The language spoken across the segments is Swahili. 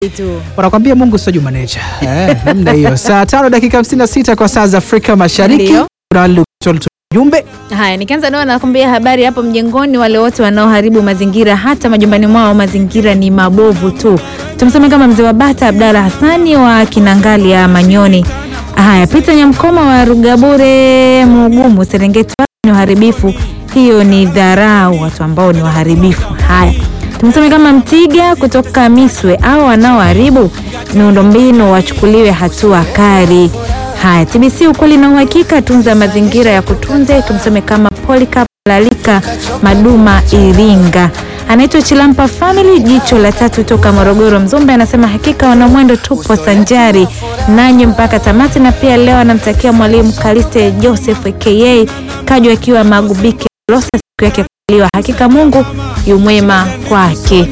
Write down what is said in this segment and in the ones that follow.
tu. wanakwambia Mungu sio Juma Nature. Eh, namna hiyo. Saa tano dakika 56 kwa saa za Afrika Mashariki. Ndio. Kuna wale walitoa ujumbe Haya, nikianza nao nakwambia habari hapo mjengoni, wale wote wanaoharibu mazingira hata majumbani mwao, mazingira ni mabovu tu. Tumseme kama mzee wa Bata Abdalla Hassani wa Kinangali ya Manyoni. Haya, Peter Nyamkoma wa Rugabure Mugumu Serengeti, ni uharibifu. Hiyo ni dharau, watu ambao ni waharibifu. Haya, tumseme kama Mtiga kutoka Miswe au wanaoharibu miundombinu wachukuliwe hatua kali. Haya, TBC ukweli na uhakika, tunza mazingira ya kutunze. Tumseme kama Polycarp Lalika Maduma Iringa, anaitwa Chilampa Family, jicho la tatu toka Morogoro Mzumbe, anasema hakika wanamwendo tupo sanjari nanyi mpaka tamati, na pia leo anamtakia mwalimu Kaliste Joseph aka Kajwa akiwa Magubike Losa siku yake kuzaliwa. Hakika Mungu yumwema kwake.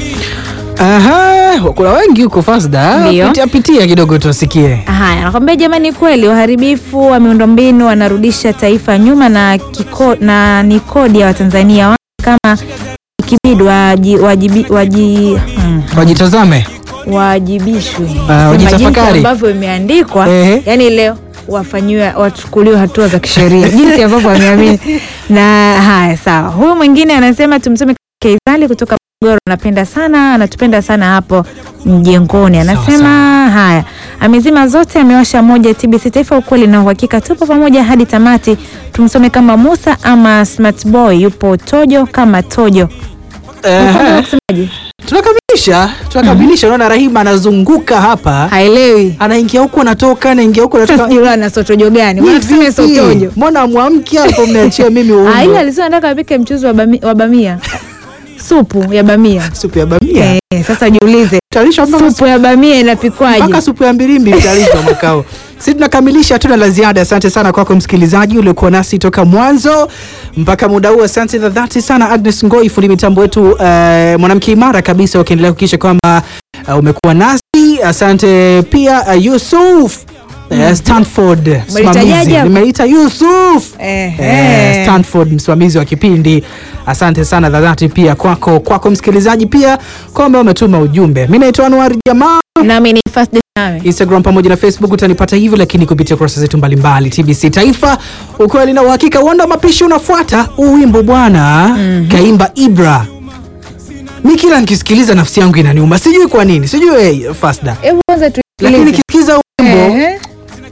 Aha, kuna wengi huko Fasda. Ndio. Pitia pitia kidogo tusikie. Haya, nakwambia jamani, kweli uharibifu wa miundombinu wanarudisha taifa nyuma na, kiko, na ni kodi ya Watanzania wa- kama ikibidi waji, wajibi, waji, mm, Wajitazame. wajibishwe Ah, Sema wajitafakari. jinsi ambavyo imeandikwa Ehe. yani leo wafanyiwe wachukuliwe hatua za kisheria jinsi ambavyo wameamini. Na haya sawa, huyu mwingine anasema tumsome Keizali kutoka Morogoro, anapenda sana anatupenda sana hapo mjengoni, anasema haya amezima zote, amewasha moja. TBC Taifa, ukweli na uhakika, tupo pamoja hadi tamati. Tumsome kama Musa ama Smart Boy, yupo Tojo kama Tojo. Aha. Unasemaje? Tunakamilisha, tunakamilisha. Unaona Rahima anazunguka hapa. Haelewi Anaingia huko anatoka, anaingia huko anatoka. sijui na sotojo gani, Hii Mbona tuseme vipi? sotojo? Mbona mwamki hapo mniachie mimi Ah, ile uungo? alisema nataka apike mchuzi wa bami- wa bamia, supu ya bamia. Supu ya bamia. Eh, sasa jiulize Tarisha mpaka supu ya bamia inapikwaje? mpaka supu ya mbilimbi italishwa makao. Sisi tunakamilisha, hatuna la ziada. Asante sana kwako msikilizaji uliokuwa nasi toka mwanzo mpaka muda huu. Asante za dhati sana Agnes Ngoi, fundi mitambo wetu, eh, mwanamke imara kabisa, ukiendelea kuhakikisha kwamba eh, umekuwa nasi. Asante pia eh, Yusuf eh, Stanford Umelitajaje msimamizi, hapo? nimeita Yusuf Ehe. Eh, Stanford msimamizi wa kipindi. Asante sana za dhati pia kwako kwako msikilizaji pia kwamba umetuma ujumbe. Mimi naitwa Anwar Jamaa. Nami ni First Day Nawe. Instagram pamoja na Facebook utanipata hivyo, lakini kupitia kurasa zetu mbalimbali TBC Taifa, ukweli na uhakika. Uonda mapishi unafuata huu wimbo bwana, kaimba Ibra. Mi kila nikisikiliza nafsi yangu inaniuma, sijui kwa nini, sijui eh, Fasda, Hebu kwanza lakini tusikilize. nikisikiza huu wimbo Ehe.